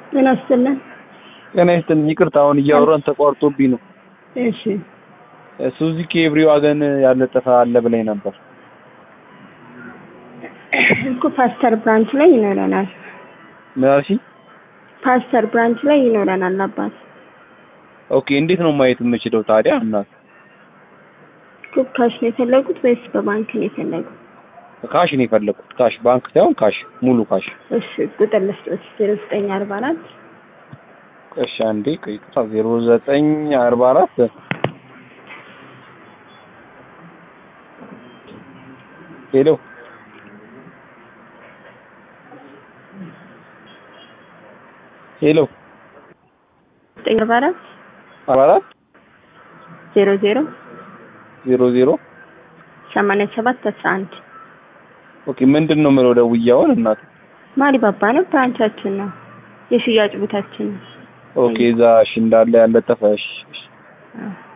ጤና ይስጥልን። ጤና ይስጥልኝ። ይቅርታ አሁን እያወራን ተቋርጦብኝ ነው። እሺ ሱዙኪ ኤቭሪ ዋገን ያለጠፈ አለ ብላኝ ነበር። እኮ ፓስተር ብራንች ላይ ይኖረናል። ምን አልሽኝ? ፓስተር ብራንች ላይ ይኖረናል አባት። ኦኬ እንዴት ነው ማየት የምችለው ታዲያ? እናት እኮ ካሽ ነው የፈለጉት ወይስ በባንክ ነው የፈለጉት? ካሽ ነው የፈለኩት። ካሽ ባንክ ሳይሆን ካሽ፣ ሙሉ ካሽ። እሺ ቁጥር ልስጦት ዜሮ ዘጠኝ አርባ አራት እሺ አንዴ ቆይታ ዜሮ ዘጠኝ አርባ አራት ሄሎ ሄሎ ዘጠኝ አርባ አራት አርባ አራት ዜሮ ዜሮ ዜሮ ዜሮ ሰማንያ ሰባት አስራ አንድ ኦኬ ምንድን ነው የምለው ደውዬ እናት ማሪ ባባ ነው ብራንቻችን ነው የሽያጭ ቦታችን ነው። ኦኬ እዛ እሺ እንዳለ ያለጠፈ እሺ እሺ አዎ።